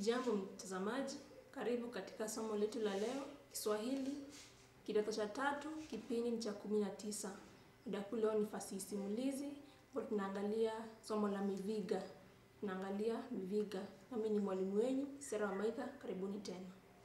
Jambo mtazamaji, karibu katika somo letu la leo, Kiswahili kidato cha tatu, kipindi ni cha kumi na tisa. Muda kuu leo ni fasihi simulizi, ambapo tunaangalia somo la miviga. Tunaangalia miviga. Nami ni mwalimu wenyu Sera wa Maitha, karibuni tena.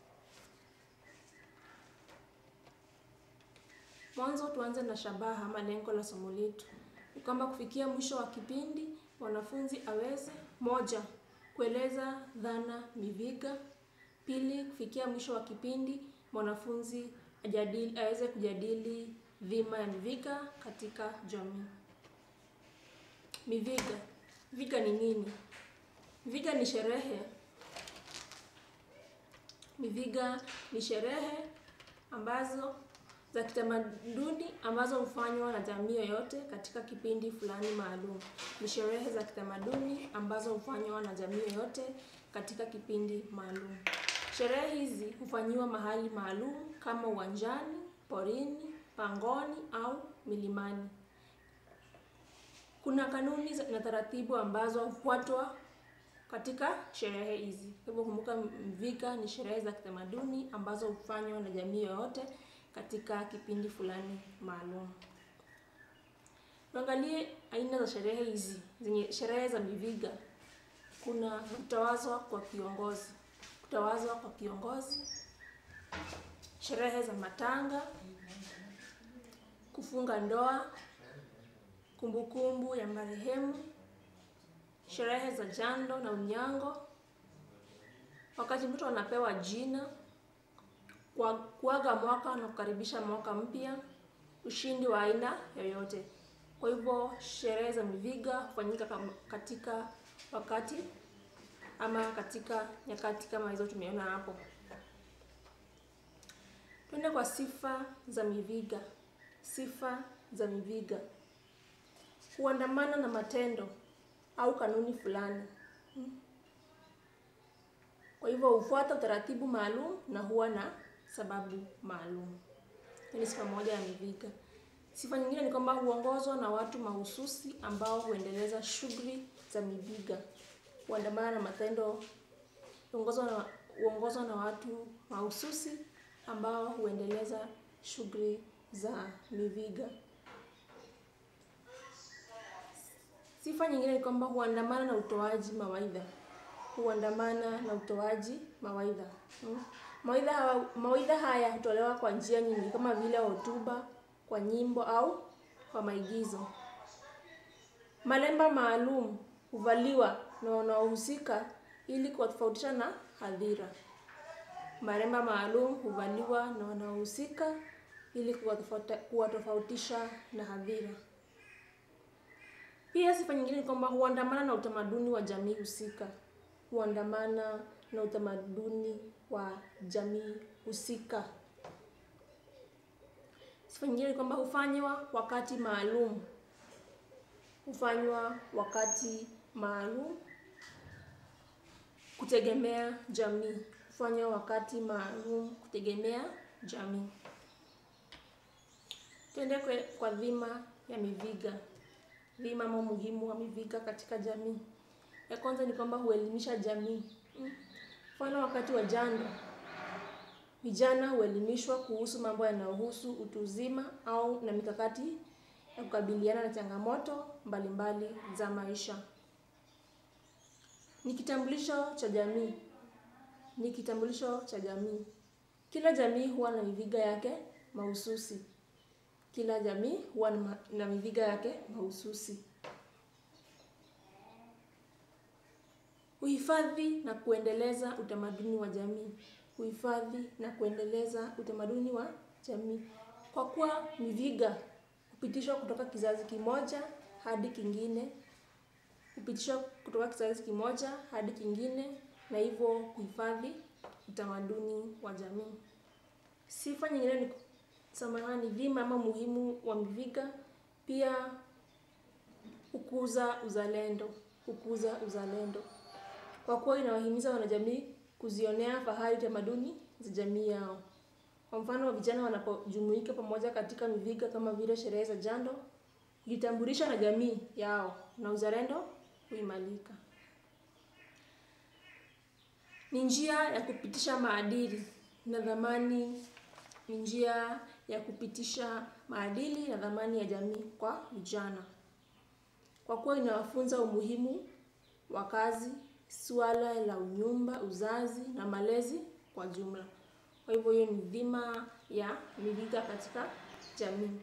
Mwanzo tuanze na shabaha ama lengo la somo letu. Ni kwamba kufikia mwisho wa kipindi mwanafunzi aweze moja, kueleza dhana miviga. Pili, kufikia mwisho wa kipindi mwanafunzi ajadili, aweze kujadili dhima ya miviga katika jamii. Miviga. Miviga ni nini? Miviga ni sherehe. Miviga ni sherehe ambazo za kitamaduni ambazo hufanywa na jamii yoyote katika kipindi fulani maalum. Ni sherehe za kitamaduni ambazo hufanywa na jamii yoyote katika kipindi maalum. Sherehe hizi hufanyiwa mahali maalum kama uwanjani, porini, pangoni au milimani. Kuna kanuni na taratibu ambazo hufuatwa katika sherehe hizi. Kwa hivyo kumbuka, Mviga ni sherehe za kitamaduni ambazo hufanywa na jamii yoyote katika kipindi fulani maalum. Tuangalie aina za sherehe hizi zenye sherehe za Miviga. Kuna kutawazwa kwa kiongozi, kutawazwa kwa kiongozi, sherehe za matanga, kufunga ndoa, kumbukumbu ya marehemu, sherehe za jando na unyango, wakati mtu anapewa jina kwa kuaga mwaka na kukaribisha mwaka mpya, ushindi wa aina yoyote. Kwa hivyo sherehe za Miviga hufanyika katika wakati ama katika nyakati kama hizo tumeona hapo. Twende kwa sifa za Miviga. Sifa za Miviga huandamana na matendo au kanuni fulani. Kwa hivyo hufuata utaratibu maalum na huwa na sababu maalum. Hii ni sifa moja ya Miviga. Sifa nyingine ni kwamba huongozwa na watu mahususi ambao huendeleza shughuli za Miviga. Huandamana na matendo, huongozwa na, huongozwa na watu mahususi ambao huendeleza shughuli za Miviga. Sifa nyingine ni kwamba huandamana na utoaji mawaidha. Huandamana na utoaji mawaidha. Hmm. Mawaidha haya, mawaidha haya hutolewa kwa njia nyingi kama vile hotuba, kwa nyimbo au kwa maigizo. Malemba maalum huvaliwa na wanaohusika ili kuwatofautisha na hadhira. Malemba maalum huvaliwa na wanaohusika ili kuwatofautisha na hadhira. Pia sifa nyingine ni kwamba huandamana na utamaduni wa jamii husika. Huandamana na utamaduni wa jamii husika. Sifa nyingine ni kwamba hufanywa wakati maalum. Hufanywa wakati maalum kutegemea jamii. Hufanywa wakati maalum kutegemea jamii. Tuende kwa dhima ya Miviga. Dhima ama umuhimu wa Miviga katika jamii. Ya kwanza ni kwamba huelimisha jamii. Mfano, wakati wa jando, vijana huelimishwa kuhusu mambo yanayohusu utu uzima au na mikakati ya kukabiliana na changamoto mbalimbali za maisha. Ni kitambulisho cha jamii. Ni kitambulisho cha jamii. Kila jamii huwa na Miviga yake mahususi. Kila jamii huwa na Miviga yake mahususi. Uhifadhi na kuendeleza utamaduni wa jamii. Uhifadhi na kuendeleza utamaduni wa jamii. Kwa kuwa Miviga hupitishwa kutoka kizazi kimoja hadi kingine, hupitishwa kutoka kizazi kimoja hadi kingine, na hivyo kuhifadhi utamaduni wa jamii. Sifa nyingine ni samahani, dhima ama muhimu wa Miviga pia hukuza uzalendo. Hukuza uzalendo kwa kuwa inawahimiza wanajamii kuzionea fahari tamaduni za jamii yao. Kwa mfano, vijana wanapojumuika pamoja katika Miviga kama vile sherehe za jando, hujitambulisha na jamii yao na uzalendo huimarika. Ni njia ya kupitisha maadili na dhamani, ni njia ya kupitisha maadili na dhamani ya jamii kwa vijana, kwa kuwa inawafunza umuhimu wa kazi, suala la unyumba, uzazi na malezi kwa jumla. Kwa hivyo hiyo ni dhima ya miviga katika jamii.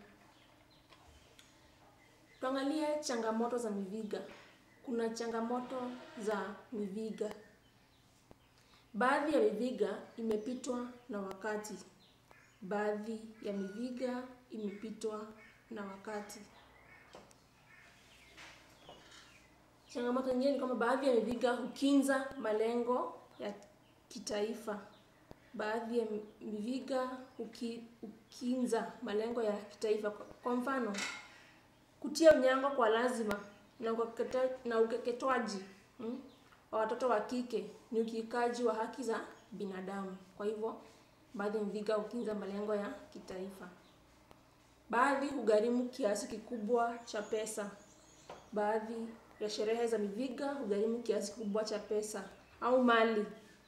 Tuangalie changamoto za miviga. Kuna changamoto za miviga. Baadhi ya miviga imepitwa na wakati. Baadhi ya miviga imepitwa na wakati. Changamoto nyingine ni kwamba baadhi ya miviga hukinza malengo ya kitaifa. Baadhi ya miviga huki, hukinza malengo ya kitaifa. Kwa mfano, kutia unyango kwa lazima na ukeketa, na ukeketwaji hmm, wa watoto wa kike ni ukiukaji wa haki za binadamu. Kwa hivyo baadhi ya miviga hukinza malengo ya kitaifa. Baadhi hugharimu kiasi kikubwa cha pesa. Baadhi ya sherehe za miviga hugharimu kiasi kikubwa cha pesa au mali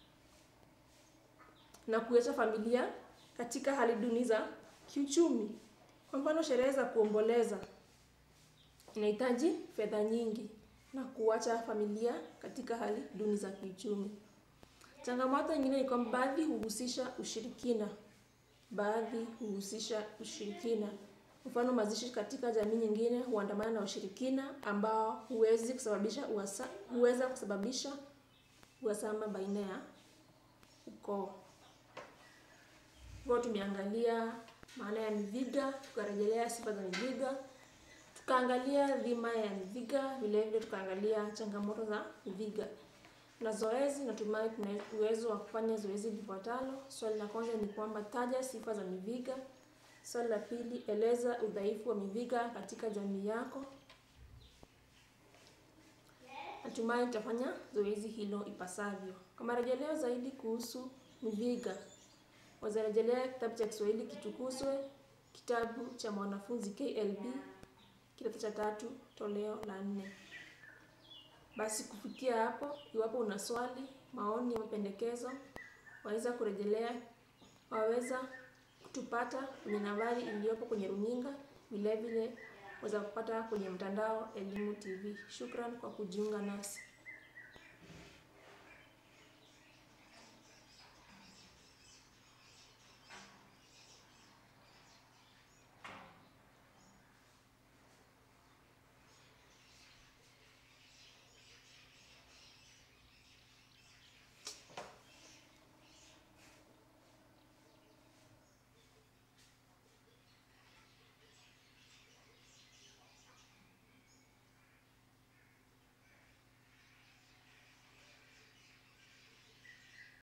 na kuacha familia katika hali duni za kiuchumi. Kwa mfano, sherehe za kuomboleza inahitaji fedha nyingi na kuacha familia katika hali duni za kiuchumi. Changamoto nyingine ni kwamba baadhi huhusisha ushirikina. Baadhi huhusisha ushirikina. Mfano, mazishi katika jamii nyingine huandamana na ushirikina ambao huwezi kusababisha uasa, huweza kusababisha uhasama baina ya ukoo. Kwa tumeangalia maana ya miviga, tukarejelea sifa za miviga, tukaangalia dhima ya miviga, vile vile tukaangalia changamoto za miviga. Na zoezi, natumai tuna uwezo wa kufanya zoezi lifuatalo. Swali la kwanza ni kwamba taja sifa za miviga. Swali la pili, eleza udhaifu wa miviga katika jamii yako. Natumai tutafanya zoezi hilo ipasavyo. Kwa marejeleo zaidi kuhusu miviga, wazarejelea kitabu cha Kiswahili Kitukuzwe, kitabu cha mwanafunzi KLB, kidato cha tatu, toleo la nne. Basi kufikia hapo, iwapo una swali, maoni au mapendekezo, waweza kurejelea, waweza kutupata kwenye nambari iliyopo kwenye runinga. Vile vile waweza kupata kwenye mtandao Elimu TV. Shukran kwa kujiunga nasi.